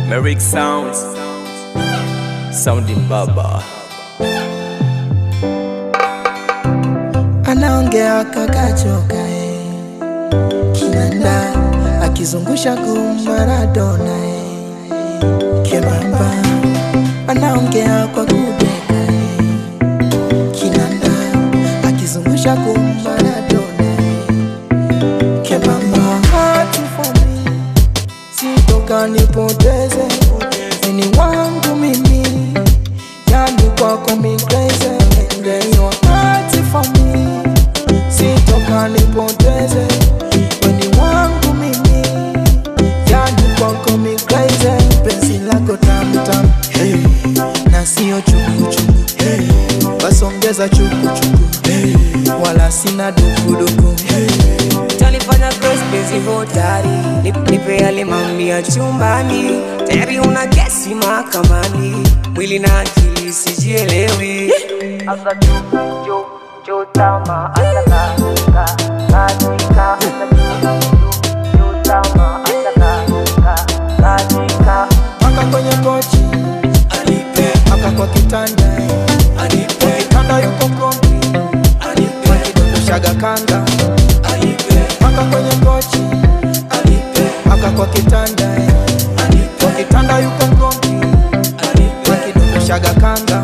Merrick Sounds Sounding Baba anaongea kakachoka eh. kinanda akizungusha gum Maradona eh. kemamba anaongea kwa kudeka eh. kinanda akizungusha gum Maradona eh. kemamba hatu for me sitoka nipoteze ni wangu mimi yani kwako mi crazy and then your heart for me sitoka nipoteze weni wangu mimi yani kwako mi crazy penzi lako tamtam hey. na sio chukuchuku hey. basongeza chukuchuku hey. wala sina dukuduku hey. Utanifanya cross penzi hodari Nip- Nipe yale mambo ya chumbani Tayari una kesi mahakamani Mwili na akili sijielewi Asa chu chu chu tama asa ka ka katika Asa chu chu chu tama asa ka ka katika mpaka kwenye kochi mpaka kwa kitanda kwa kitanda yuko kombi wakidondoshaga kanga mpaka kwenye kochi mpaka kwa kitanda kwa kitanda yuko kombi wakidondoshaga kanga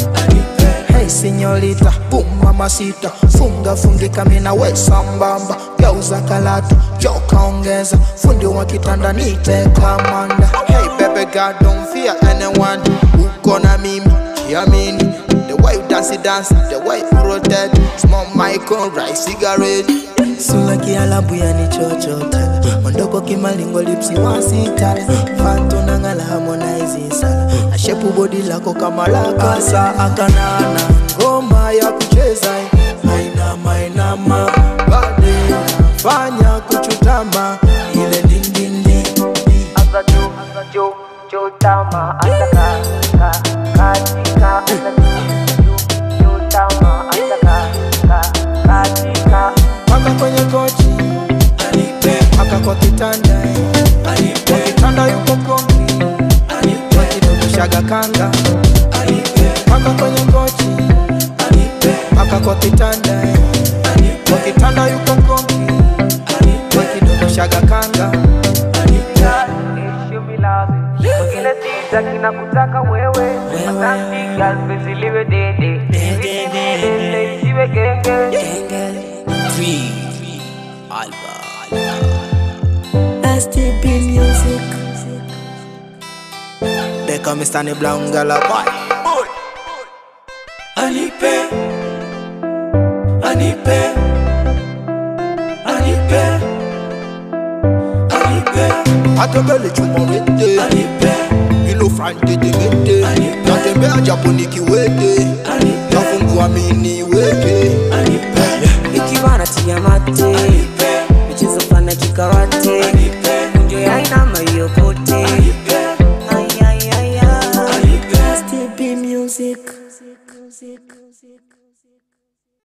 Hey sinyorita, boom mama sita, funga fungika mina we sambamba, geuza kalata, joka ongeza, fundi wa kitanda nite kamanda. Hey baby girl don't fear anyone, uko na mimi, kiamini, the way you dance it dance, the way you rotate, small micro rice cigarette. Sula kialabu yanichochota Mondoko kimalingo lipsi wasita Fanto nangala harmonize sala Ashepu body lako kama laka Asa akanana ngoma ya kucheza Maina maina ma Bade fanya kuchutama Ile dindindi Asa chu chu chu tama asa ka ka katika Asa chu chu chu tama asa ka ka katika Paka kwenye kochi Paka kwa kitanda Kwa kitanda yuko kombi Wakidondoshaga kanga Paka kwenye kochi Paka kwa kitanda Kwa kitanda yuko kombi Wakidondoshaga kanga Mwingine sitaki na kutaka wewe Asante girl penzi liwe dede Dede isiwe genge Free Alba STP Music They call me Stanley Brown Gala Boy Anipe Anipe Anipe Anipe Atembele chumorete Anipe Ilo frante de mete Anipe. Natembea japo nikiwete Anipe Nafungua mini wete Anipe Ikiwa natia mate Anipe Michezo fana kikarate Anipe